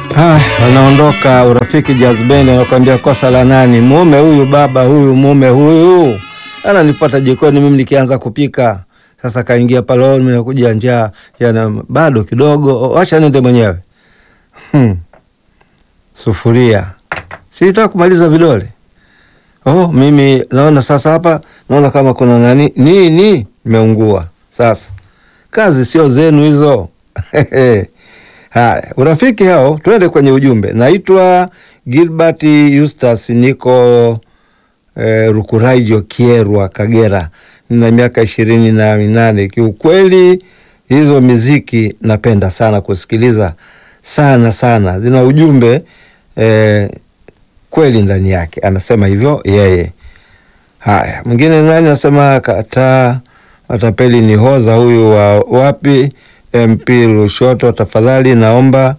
Ah, anaondoka urafiki jazbendi, anakuambia kosa la nani? Mume huyu, baba huyu, mume huyu ananifuata jikoni, mimi nikianza kupika. Sasa kaingia pale, oh, mimi nakuja njaa, yana bado kidogo, acha nende mwenyewe. Hmm. Sufuria sitaka kumaliza vidole. Oh, mimi naona sasa hapa naona kama kuna nani nini imeungua. Sasa kazi sio zenu hizo. Haya, urafiki hao, tuende kwenye ujumbe. Naitwa Gilbert Eustace, niko eh, Rukuraijo, Kierwa, Kagera. Nina miaka ishirini na minane. Kiukweli hizo miziki napenda sana kusikiliza sana sana, zina ujumbe eh, kweli ndani yake. Anasema hivyo yeye. Haya, mwingine nani anasema kataa matapeli ni hoza huyu wa wapi? MP Lushoto, tafadhali naomba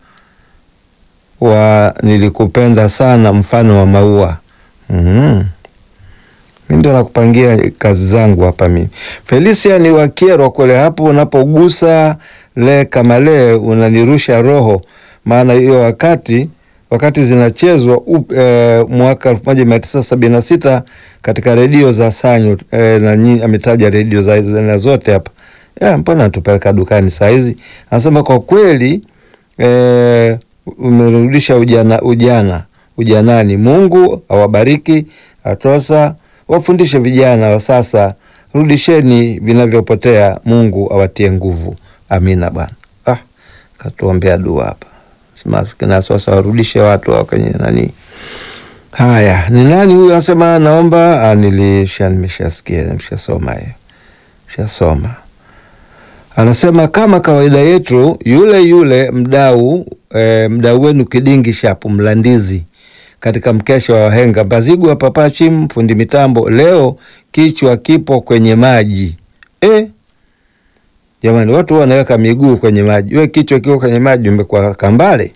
wa nilikupenda sana mfano wa maua. mm-hmm. Mi ndio nakupangia kazi zangu hapa mimi. Felicia ni wakierwa kule, hapo unapogusa le kama le unanirusha roho, maana hiyo wakati wakati zinachezwa e, mwaka elfu moja mia tisa sabini na sita katika redio za Sanyu e, na ametaja redio za, za zote hapa ya, mbona natupeleka dukani saa hizi? Anasema kwa kweli e, umerudisha ujana, ujana ujanani. Mungu awabariki atosa, wafundishe vijana wa sasa, rudisheni vinavyopotea. Mungu awatie nguvu. Amina bwana. Ah, katuombea dua hapa na sasa warudishe watu wa kwenye nani. Haya, ni nani huyu anasema naomba? Nilisha nimeshasikia nimeshasoma hiyo shasoma anasema kama kawaida yetu, yule yule mdau e, mdau wenu Kidingi Shapu Mlandizi katika mkesha wa wahenga Mbazigwa Papachim fundi mitambo, leo kichwa kipo kwenye maji e? Jamani, watu wanaweka miguu kwenye maji, we kichwa kiko kwenye maji, umekuwa kambale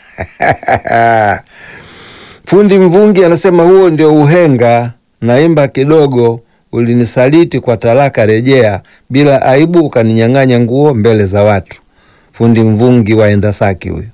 fundi Mvungi anasema huo ndio uhenga. Naimba kidogo ulinisaliti kwa talaka, rejea bila aibu, ukaninyang'anya nguo mbele za watu. Fundi Mvungi waenda Saki huyu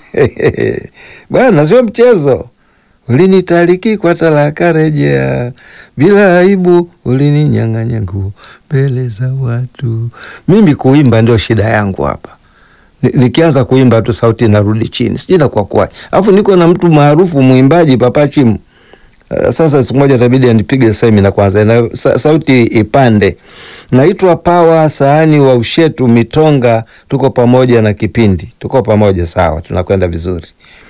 bwana, sio mchezo. Ulinitaliki kwa talaka, rejea bila aibu, ulininyang'anya nguo mbele za watu. Mimi kuimba ndio shida yangu hapa. Nikianza kuimba tu sauti inarudi chini, sijui nakuwa kwaje. Alafu niko na mtu maarufu mwimbaji Papachimu. Uh, sasa siku moja itabidi anipige semina kwanza na sa, sauti ipande. Naitwa Pawa Sahani wa Ushetu Mitonga, tuko pamoja na kipindi, tuko pamoja sawa, tunakwenda vizuri.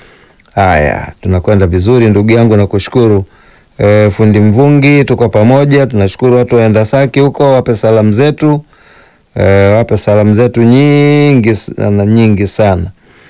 Haya, tunakwenda vizuri ndugu yangu, nakushukuru. E, fundi Mvungi, tuko pamoja, tunashukuru. Watu waenda Saki huko, wape salamu zetu. E, wape salamu zetu nyingi na nyingi sana.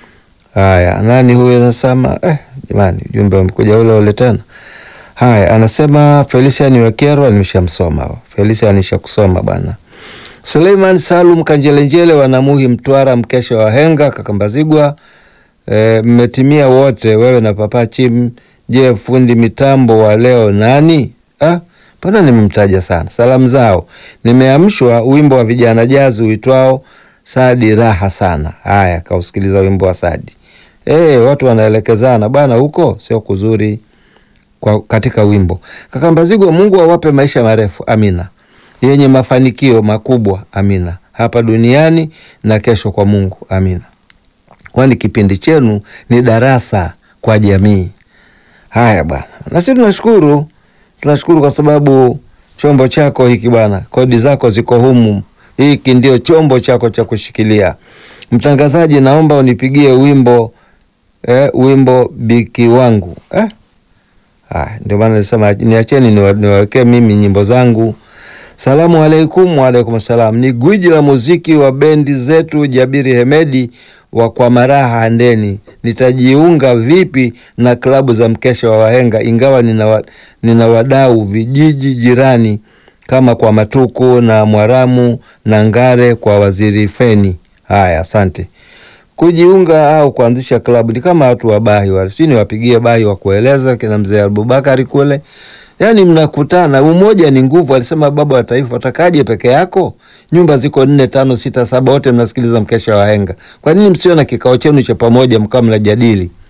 Haya, nani huyu anasema? Eh, jamani, ujumbe umekuja ule ule tena. Haya, anasema Felicia ni Wakerwa, nimeshamsoma Felicia, nishakusoma bwana. Suleiman Salum Kanjelenjele wanamuhi Mtwara, mkesha wa henga Kakambazigwa. E, mmetimia wote, wewe na Papa Chim. Je, fundi mitambo wa leo nani? Ah, mbona nimemtaja sana. Salamu zao nimeamshwa wimbo wa vijana jazi uitwao Sadi raha sana. Haya, kausikiliza wimbo wa Sadi. E, watu wanaelekezana bwana, huko sio kuzuri kwa katika wimbo Kakambazigwa. Mungu awape maisha marefu, amina, yenye mafanikio makubwa, amina, hapa duniani na kesho kwa Mungu, amina, kwani kipindi chenu ni darasa kwa jamii. Haya bwana, na sisi tunashukuru, tunashukuru kwa sababu chombo chako hiki bwana, kodi zako ziko humu, hiki ndio chombo chako cha kushikilia. Mtangazaji, naomba unipigie wimbo eh, wimbo biki wangu eh? Ah, ndio maana nilisema niacheni niwawekee mimi nyimbo zangu. Salamu alaikum. Waalaikum salam. Ni gwiji la muziki wa bendi zetu Jabiri Hemedi wa kwa maraha Handeni. Nitajiunga vipi na klabu za mkesha wa wahenga, ingawa nina, wa, nina wadau vijiji jirani kama kwa Matuku na Mwaramu na Ngare kwa Waziri Feni. Haya, asante kujiunga au kuanzisha klabu ni kama watu wa bahi wale, sijui niwapigie bahi wa kueleza kina mzee Abubakari kule, yani mnakutana. Umoja ni nguvu, alisema baba wa taifa. Utakaje peke yako? Nyumba ziko nne, tano, sita, saba, wote mnasikiliza mkesha wa henga. Kwa nini msio na kikao chenu cha pamoja mkaa mnajadili?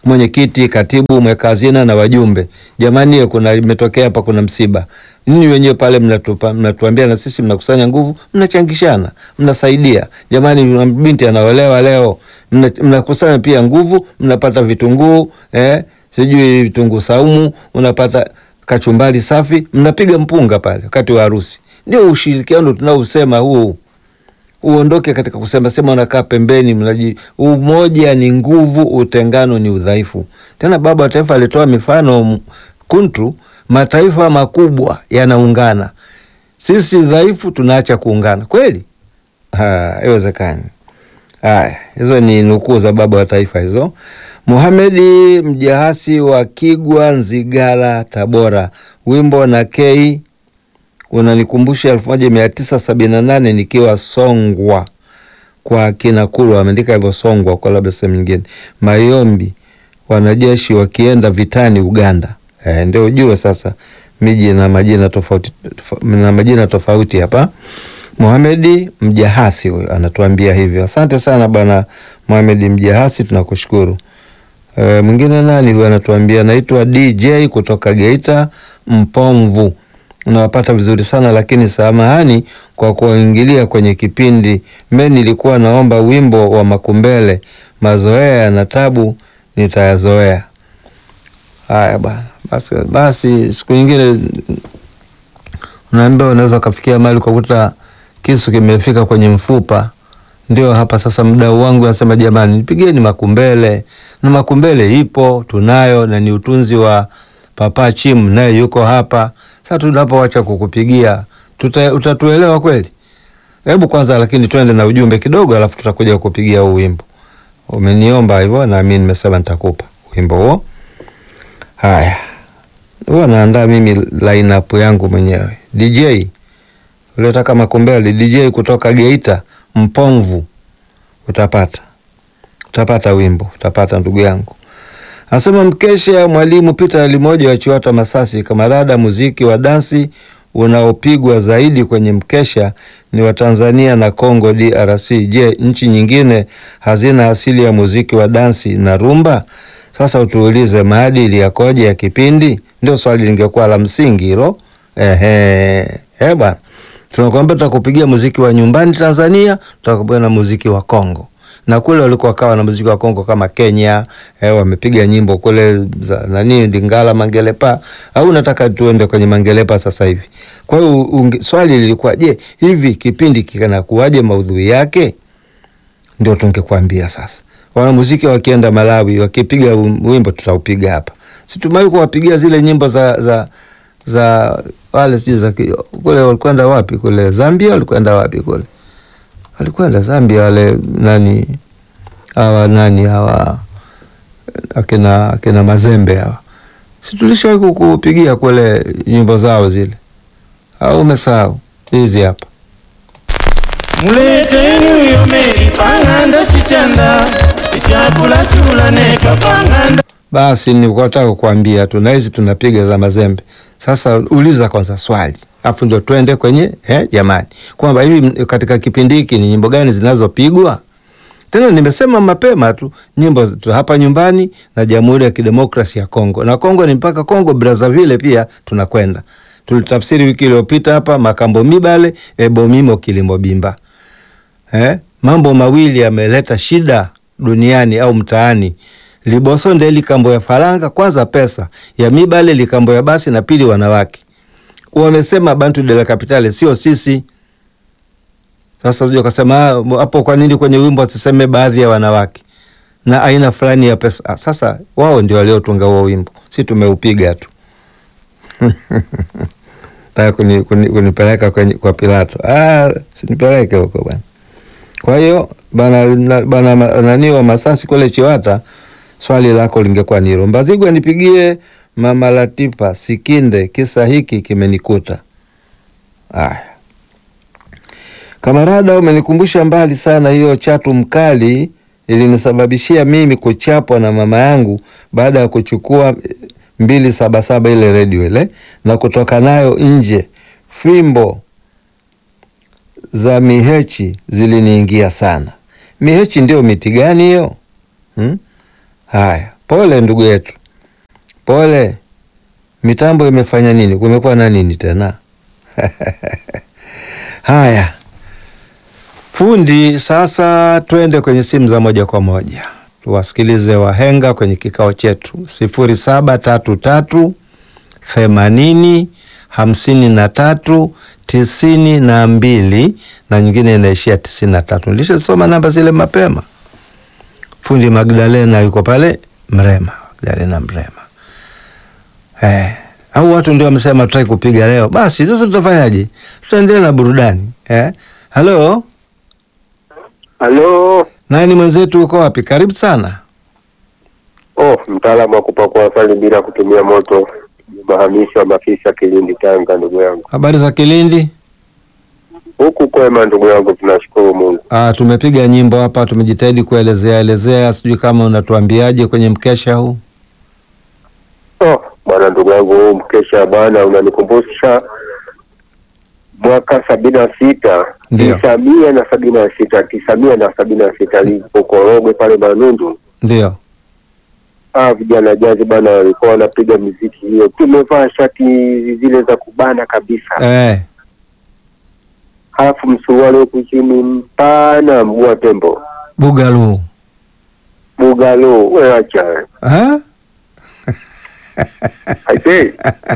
mwenyekiti, katibu, mweka hazina na wajumbe, jamani, kuna imetokea hapa, kuna msiba. Ninyi wenyewe pale mnatupa, mnatuambia na sisi mnakusanya nguvu, mnachangishana, mnasaidia. Jamani, binti anaolewa leo, mnakusanya mna pia nguvu, mnapata vitunguu eh, sijui vitunguu saumu, unapata kachumbari safi, mnapiga mpunga pale wakati wa harusi. Ndio ushirikiano tunaosema huu uondoke katika kusema sema unakaa pembeni. Mnaji umoja ni nguvu, utengano ni udhaifu. Tena baba wa taifa alitoa mifano kuntu, mataifa makubwa yanaungana, sisi dhaifu tunaacha kuungana. Kweli haiwezekani. Haya, hizo ni nukuu za baba wa taifa hizo. Muhamedi Mjahasi wa Kigwa, Nzigala, Tabora, wimbo na kei unanikumbusha elfu moja mia tisa sabini na nane nikiwa Songwa kwa kina Kulu, ameandika hivyo Songwa kwa labda sehemu nyingine. Mayombi, wanajeshi wakienda vitani Uganda. E, ndio ujue sasa miji na majina tofauti na majina tofauti hapa. Muhamedi Mjahasi huyo anatuambia hivyo. Asante sana bwana Muhamedi Mjahasi, tunakushukuru. E, mwingine nani huyo anatuambia, naitwa DJ kutoka Geita Mpomvu unawapata vizuri sana lakini samahani kwa kuingilia kwenye kipindi. Me nilikuwa naomba wimbo wa Makumbele, mazoea na tabu nitayazoea. Haya bwana, basi, basi siku nyingine unaambia unaweza ukafikia mahali ukakuta kisu kimefika kwenye mfupa. Ndio hapa sasa, mdau wangu anasema jamani, nipigeni Makumbele na Makumbele ipo tunayo, na ni utunzi wa Papa Chim, naye yuko hapa sasa tunapoacha kukupigia tuta, utatuelewa kweli? Hebu kwanza lakini twende na ujumbe kidogo, alafu tutakuja kukupigia huu wimbo. Umeniomba hivyo na mimi nimesema nitakupa wimbo huo. Haya, huwa naandaa mimi lineup yangu mwenyewe. DJ uliotaka Makumbele, DJ kutoka Geita Mpomvu, utapata utapata wimbo, utapata ndugu yangu. Anasema mkesha mwalimu Peter Alimoja wa Chiwata Masasi, kamarada, muziki wa dansi unaopigwa zaidi kwenye mkesha ni wa Tanzania na Congo DRC. Je, nchi nyingine hazina asili ya muziki wa dansi na rumba? Sasa utuulize maadili yakoje ya kipindi? Ndio swali lingekuwa la msingi hilo. Ehe, eh bwana, tunakwambia tutakupigia muziki wa nyumbani Tanzania, tutakupigia na muziki wa Congo na kule walikuwa kawa na muziki wa Kongo kama Kenya eh, wamepiga nyimbo kule za nani Lingala Mangelepa, au nataka tuende kwenye Mangelepa sasa hivi. Kwa hiyo swali lilikuwa je, hivi kipindi kinakuwaje maudhui yake? Ndio tungekwambia sasa. Wanamuziki wakienda Malawi wakipiga wimbo tutaupiga hapa. Si tumewahi kuwapigia zile nyimbo za za za wale sijui za kule walikwenda wapi kule Zambia walikwenda wapi kule alikwenda Zambia wale nani hawa nani hawa akina akina Mazembe hawa, si tulishawahi kukupigia kule nyimbo zao zile, au umesahau? Hizi hapa muleteni uyo meri pang'anda sichanda ichakula chula neka pang'anda basi nikataka kukwambia tu na hizi tunapiga za Mazembe. Sasa uliza kwanza swali afu ndio twende kwenye eh, jamani, kwamba hivi katika kipindi hiki ni nyimbo gani zinazopigwa. Tena nimesema mapema tu nyimbo tu hapa nyumbani na Jamhuri ya Kidemokrasia ya Kongo, na Kongo ni mpaka Kongo Brazzaville pia tunakwenda. Tulitafsiri wiki iliyopita hapa makambo mibale ebomimo kilimo bimba. Eh, mambo mawili yameleta shida duniani au mtaani libosonde likambo ya faranga, kwanza pesa ya mibale likambo ya basi, na pili wanawake wamesema bantu de la capitale sio sisi. Sasa unajua kasema hapo, kwa nini kwenye wimbo wasiseme baadhi ya wanawake na aina fulani ya pesa? Sasa wao ndio waliotunga huo wimbo, si tumeupiga tu taka kuni, kuni, kunipeleka kwenye, kwa Pilato. Ah, sinipeleke huko bwana. Kwa hiyo bana, bana nani wa Masasi kule Chiwata, swali lako lingekuwa ni hilo. Mbazigwa nipigie Mama Latifa Sikinde, kisa hiki kimenikuta. Aya, kamarada, umenikumbusha mbali sana. Hiyo chatu mkali ilinisababishia mimi kuchapwa na mama yangu baada ya kuchukua mbili saba saba ile redio ile na kutoka nayo nje. Fimbo za mihechi ziliniingia sana. Mihechi ndio miti gani hiyo? Hmm? Haya, Pole ndugu yetu, pole. Mitambo imefanya nini? Kumekuwa na nini tena? Haya, fundi, sasa twende kwenye simu za moja kwa moja tuwasikilize wahenga kwenye kikao chetu sifuri saba tatu tatu themanini hamsini na tatu tisini na mbili na nyingine inaishia tisini na tatu. Nilishasoma namba zile mapema. Fundi Magdalena yuko pale Mrema, Magdalena Mrema. Eh, au watu ndio wamesema tutaki kupiga leo. Basi sasa tutafanyaje? Tutaendelea na burudani eh? Halo, Halo. nani mwenzetu, uko wapi? Karibu sana. Oh, mtaalamu wa kupakua asali bila kutumia moto, Mahamisho wa Mafisa, Kilindi, Tanga. Ndugu yangu, Habari za Kilindi? huku kwema ndugu yangu, tunashukuru Mungu. Ah, tumepiga nyimbo hapa, tumejitahidi kuelezea elezea, sijui kama unatuambiaje kwenye mkesha huu. Oh, bwana ndugu yangu, huu mkesha bwana unanikumbusha mwaka sabini na sita Ndio. tisa mia na sabini na sita tisa mia na sabini na sita lipo Korogwe pale Manundu. Ndio. Ah, vijana jazi bwana walikuwa wanapiga miziki hiyo, tumevaa shati zile za kubana kabisa Eh, halafu msuruali huku chini mpana, mguu wa tembo, Bugalu. bugalo, we acha Ah? aise.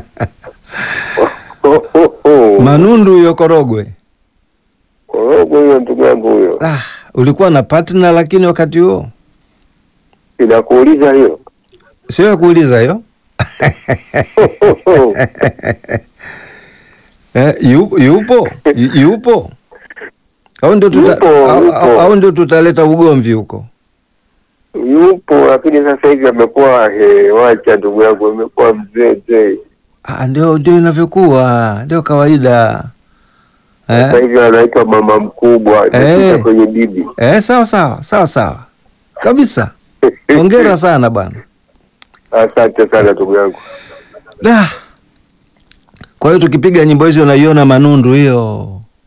Oh, oh, oh. Manundu hiyo Korogwe. Korogwe huyo ndugu yangu huyo, Ah, ulikuwa na partner lakini wakati huo inakuuliza hiyo sio ya kuuliza hiyo. Eh, yupo yupo Yu- yupo au ndio tuta, Yupo, au, yupo. au, au ndio tutaleta ugomvi huko? yupo, lakini sasa hivi amekuwa he, wacha ndugu yangu, amekuwa mzee mzee, Ah, ndio ndio inavyokuwa, ndio kawaida sasa eh? hivi anaitwa mama mkubwa, imepita Eh. kwenye bibi. Eh, sawa sawa sawa sawa kabisa. Hongera sana bwana. Asante sana ndugu yangu. Da. Kwa hiyo tukipiga nyimbo hizo unaiona Manundu hiyo.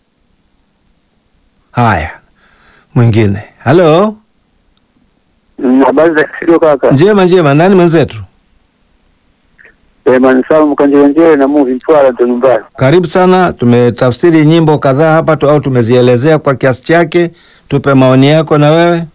Haya, mwingine. Halo, Mm, Habari za studio kaka? njema njema. Nani mwenzetu? Eh, Manisamu Kanjelenjele na Muvi Mtwara ndo nyumbani. Karibu sana. Tumetafsiri nyimbo kadhaa hapa tu, au tumezielezea kwa kiasi chake. Tupe maoni yako na wewe.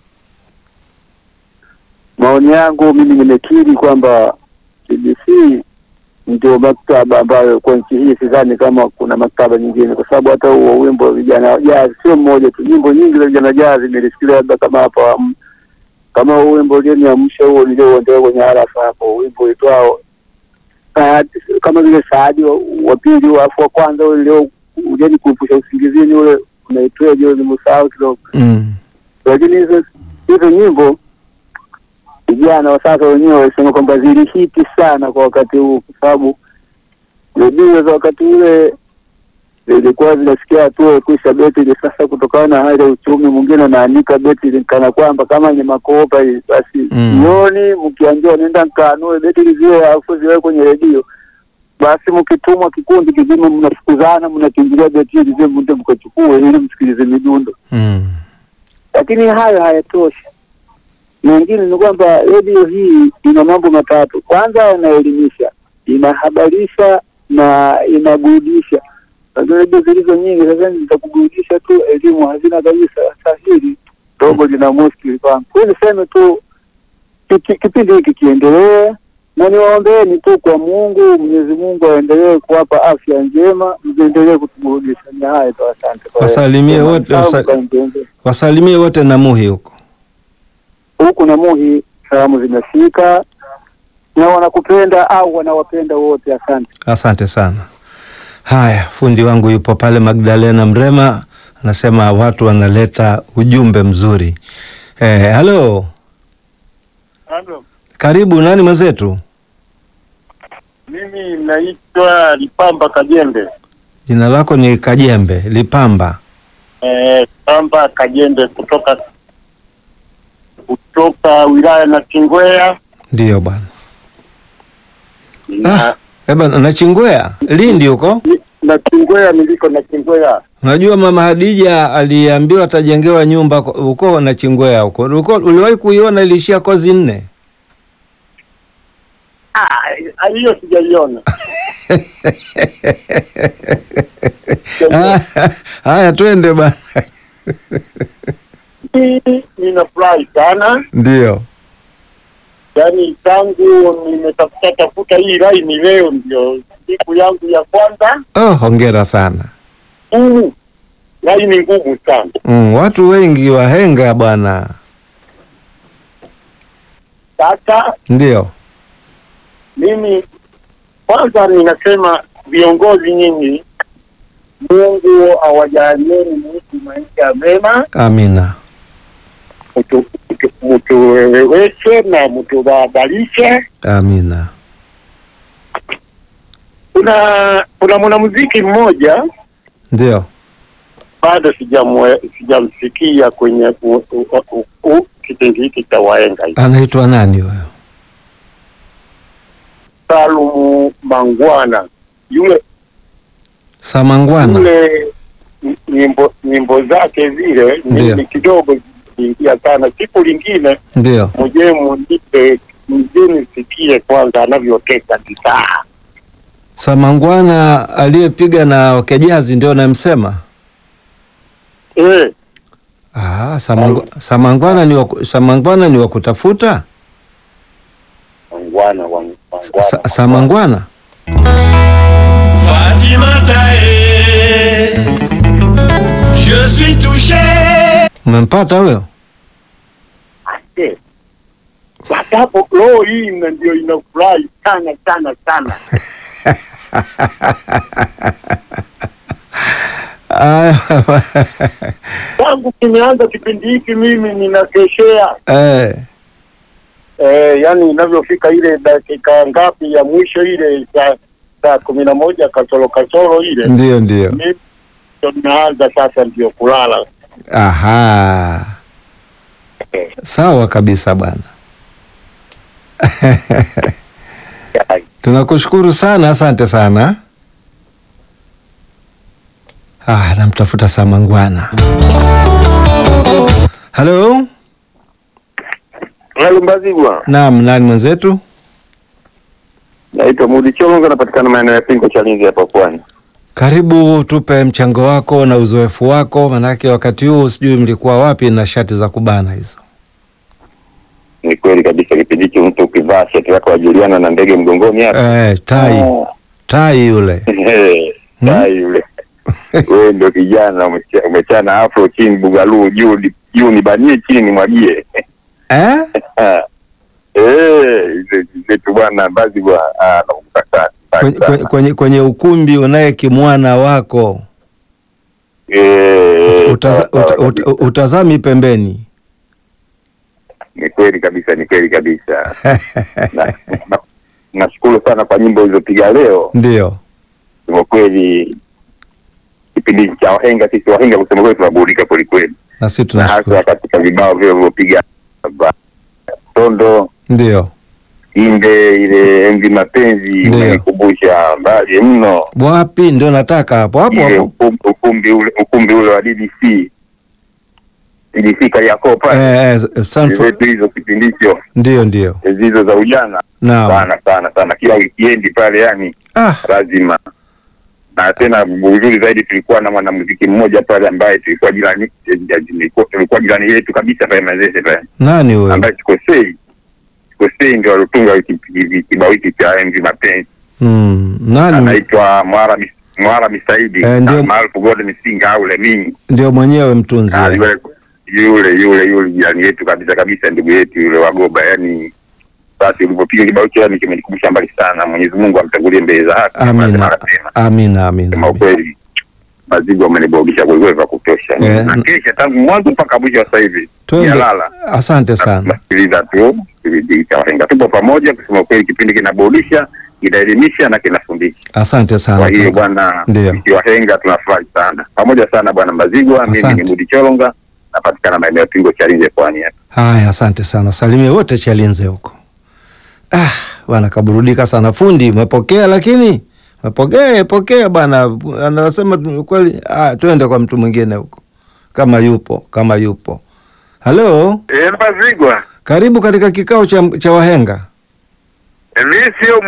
Maoni yangu mimi nimekiri kwamba TBC ndio maktaba ambayo kwa nchi hii sidhani kama kuna maktaba nyingine, kwa sababu hata huo wimbo wa vijana wa jazz sio mmoja tu, nyimbo nyingi za vijana jazz nilisikia, labda kama hapa um, kama huo wimbo ulioniamsha huo nilioondoa kwenye harafa hapo, wimbo uitwao Saadi- kama vile Saadi wa, wa pili alafu wa kwanza ule leo ujeni kuepusha usingizini ule unaitwaje ule nimesahau kidogo Mm. lakini hizo hizo nyimbo vijana wa sasa wenyewe walisema kwamba zilihiti sana kwa wakati huu, kwa sababu redio za wakati ule zilikuwa zinasikia hatua ya kuisha betri. Sasa kutokana na hali ya uchumi, mwingine anaanika betri kana kwamba kama ni makopa hivi, basi Mm. jioni mkiambiwa nenda nkanue betri zile alafu ziwe kwenye redio, basi mkitumwa kikundi kizima, mnafukuzana, mnakimbilia betri zile, mnde mkachukue ili msikilize midundo Mm. lakini hayo hayatoshi. Mengine ni kwamba redio hii ina mambo matatu. Kwanza, inaelimisha, inahabarisha na inaburudisha. Lakini redio zilizo nyingi sasa ni za kuburudisha tu, elimu hazina kabisa. Sasa hili dogo lina muskili kwangu. Kwa hiyo niseme tu kiki- kipindi hiki kiendelee, na niwaombeeni tu kwa Mungu, Mwenyezi Mungu aendelee kuwapa afya njema, mziendelee kutuburudisha. Ni haya tu, asante. Kwa hiyo, Wasalimie wote, Sawa, wasa- mkaendelea Wasalimie wote na Muhi huko. huku na Muhi, salamu zimefika na wanakupenda au wanawapenda wote. Asante. Asante sana. Haya, fundi wangu yupo pale Magdalena Mrema, anasema watu wanaleta ujumbe mzuri. Eh, halo, Halo, karibu. Nani mwenzetu? mimi naitwa Lipamba Kajembe. Jina lako ni Kajembe Lipamba. Eh, Lipamba Kajembe kutoka kutoka wilaya na Kingwea Ndiyo bwana. na Eba, na Chingwea Lindi huko. ni- na Kingwea niliko na Kingwea. Unajua mama Hadija aliambiwa atajengewa nyumba ko- huko na Chingwea huko. Uliko- Uliwahi kuiona iliishia kozi nne? ah, hiyo sijaiona. Ah, Haya, twende bana. Mimi ninafurahi sana, Ndio. yaani tangu nimetafuta tafuta hii laini, leo ndio siku yangu ya kwanza. Oh, hongera sana. Mm, laini ngumu sana. Mm, watu wengi wahenga bwana. Sasa Ndio. mimi kwanza ninasema viongozi nyinyi, Mungu awajalieni mtu maisha mema, Amina. mtu- mtu- mtuwezeshe na mtubadilishe. Amina. Kuna kuna mwanamuziki mmoja Ndio. bado sijamwe- sijamsikia kwenye u- u- u- u- kipindi hiki cha wahenga hiki. Anaitwa nani huyo? Salumu Mangwana yule Samangwana. yule n- nyimbo nyimbo zake zile Ndio. mimi kidogo ziliingia sana. Siku lingine Ndio. mwenyewe munipe mje nisikie kwanza anavyoteka gitaa. Samangwana aliyepiga na Okejazi ndio namsema. Eh, Ah, Samangwa, Samangwana ni wa, ku- Samangwana ni wa kutafuta? Mangwana wa Sa, sa, Samangwana? Fatimata, eh, je suis touché. Umempata huyo? Eh. Sasa hapo roho hii ina- ndio inafurahi sana sana sana. Aya, Tangu kimeanza kipindi hiki mimi ninakeshea eh, eh, yani inavyofika ile dakika ngapi ya mwisho ile saa saa kumi na moja kasoro kasoro ile ndio ndio. mimi ndio naanza sasa ndio kulala. Aha, sawa kabisa bwana. Tunakushukuru sana, asante sana. Ah, namtafuta Samangwana. Halo, Halo Mbazigwa, naam, nani mwenzetu? naitwa Mudi Chonga, napatikana maeneo ya Pingo Chalinzi hapa Pwani. Karibu, tupe mchango wako na uzoefu wako, manake wakati huu sijui mlikuwa wapi na shati za kubana hizo. Ni kweli kabisa, kipindi hicho mtu ukivaa shati lako wajuliana na ndege mgongoni hapa Eh, tai tai yule tai yule wewe ndio kijana umecha- umechana afro chini bugaluu juu ni- juu nibanie chini nimwagie eh? Eh, hizo zetu bwana bazi bwa ah, nakumbuka sana Kwenye, kwenye, kwenye, kwenye ukumbi unaye kimwana wako Eh, Utaza, sawa, sawa uta, kabisa. uta, utazami pembeni ni kweli kabisa ni kweli kabisa Na- na- nashukuru sana kwa nyimbo ulizopiga leo ndio kwa kweli kipindi cha wahenga sisi wahenga kusema kweli tunaburudika kwelikweli na sisi na hasa tunashukuru katika vibao vile vilivyopiga ba- tondo ndio inde ile enzi mapenzi Ndio. umenikumbusha mbali mno wapi ndio nataka hapo hapo ile hapo ukumbi, ukumbi ule ukumbi ule wa DDC DDC Kariakoo pale eh, eh, Stanford. zetu hizo kipindi hicho ndio ndio enzi hizo za ujana naam sana sana sana kila wikiendi pale yani ah, lazima na tena uzuri zaidi tulikuwa na mwanamuziki mmoja pale ambaye tulikuwa jirani tulikuwa- tulikuwa jirani yetu kabisa pale mazese pale nani huyo ambaye sikosei sikosei ndio alitunga hiki- hiki- kibao hiki cha enzi mapenzi mm, nani anaitwa Mwara Mis- Mwara Misaidi Eh, ndio. na maarufu Gode Misinga au Lemini ndio mwenyewe mtunzi Ah, eh. yule yule yule yule jirani yetu kabisa kabisa ndugu yetu yule wagoba yani basi ulivyopiga kibao hicho yani kimenikumbusha mbali sana Mwenyezi Mungu amtangulie mbele za haki amina Anasema, amina amina sema amina. ukweli mazigo amenibogisha kwelikweli vya kutosha Eh, na n- kesha tangu mwanzo mpaka mwisho sasa hivi twende jalala asante sana nasikiliza tu kipindi cha wahenga tupo pamoja kusema ukweli kipindi kinaburudisha kinaelimisha na kinafundisha asante sana kwa hiyo kaka. bwana Ndio. sisi wahenga tunafurahi sana pamoja sana bwana Mbazigwa mimi Asante. ni Mudi Choronga napatikana maeneo ya Pingo Chalinze pwani hapa haya asante sana salimie wote chalinze huko ah, bwana kaburudika sana fundi umepokea lakini umepokea pokea bwana anasema tu- kweli ah, twende kwa mtu mwingine huko kama yupo kama yupo halo eh Mbazigwa karibu katika kikao cha, cha wahenga mimi sio